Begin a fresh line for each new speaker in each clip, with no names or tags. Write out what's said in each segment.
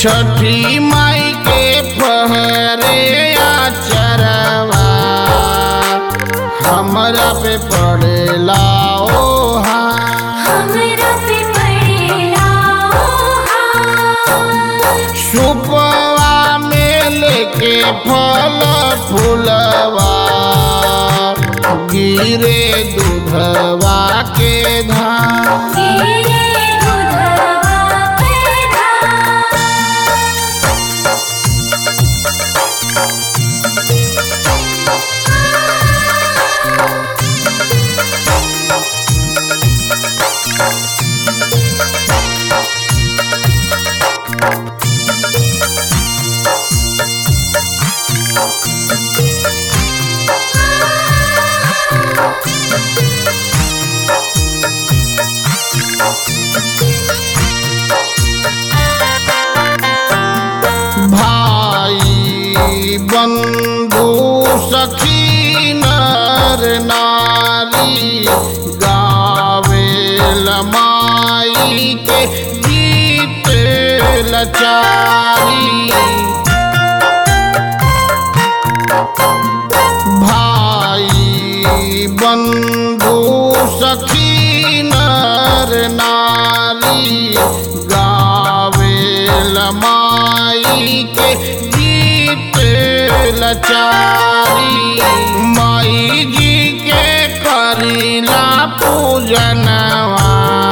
छठी माई के पहरे चरवा हमरा पे पड़ेला ओहा
हमरा पे पड़ेला ओहा
सुपवा में लेके फल फूलवा गिरे दूधवा के धाम
गिरे दूधवा पे धाम
भाई बंधु सखी नर नारी गावे लमाई के गीत लचारी भाई बंधु सखी नर नारी गावे लमाई के गीत लचारी माई जी के करीला पूजनवा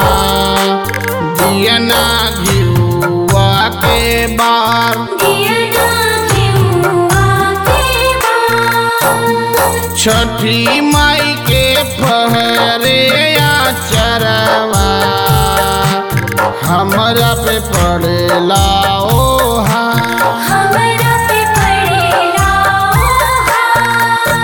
दियना घिउआ के बार
दियना घिउआ के बार
छठी माई के पहरे चरवा हमरा पे पड़ेला ओहा
हमरा पे पड़ेला ओहा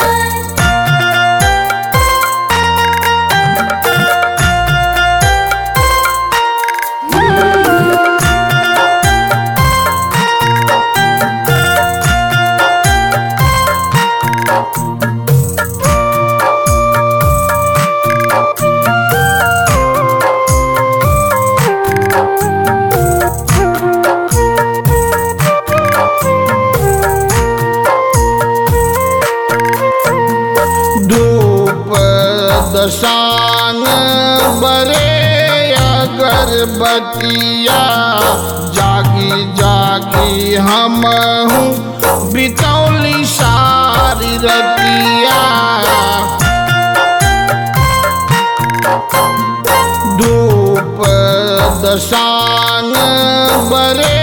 धूप दशान बरे अगरबतिया जागी जागी हम हूँ बितौली सारी रतिया धूप दशान बरे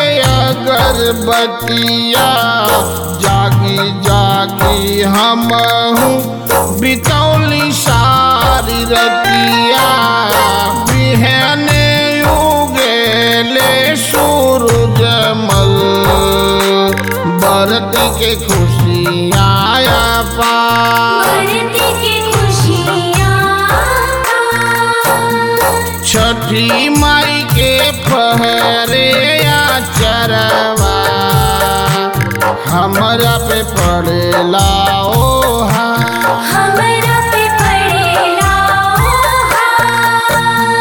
अगरबतिया जागी जागी हम हूँ बितौली सारी रतिया बिहने उगेले सूरजमल बरत के खुशियाँ पा
बढ़ती की खुशियाँ
छठी माई के पहरे चरवा हमरा पे पड़ेला ओहा
हमरा पे पड़ेला ओहा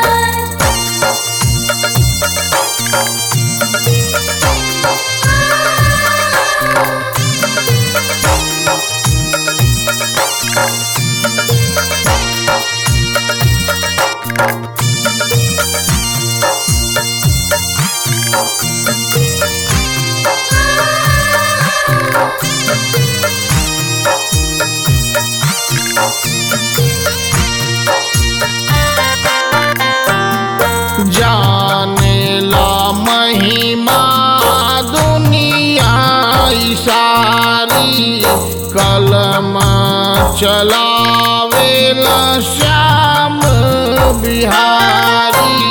जाने ला महिमा दुनिया ई सारी कलम चलावेला श्याम बिहारी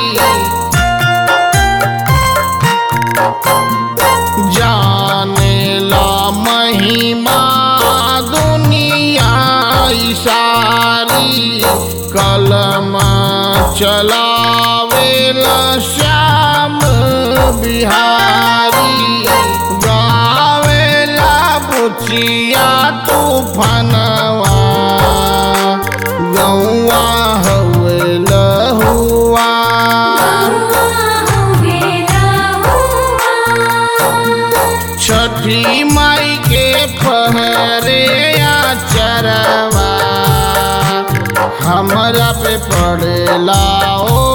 जाने ला महिमा दुनिया ई सारी कलम चलावेला श्याम बिहारी गावेला बुचिया तूफानवा गौआ हवे लहुआ
हुआ हुए हुआ
हमरा पे पड़ेला ओ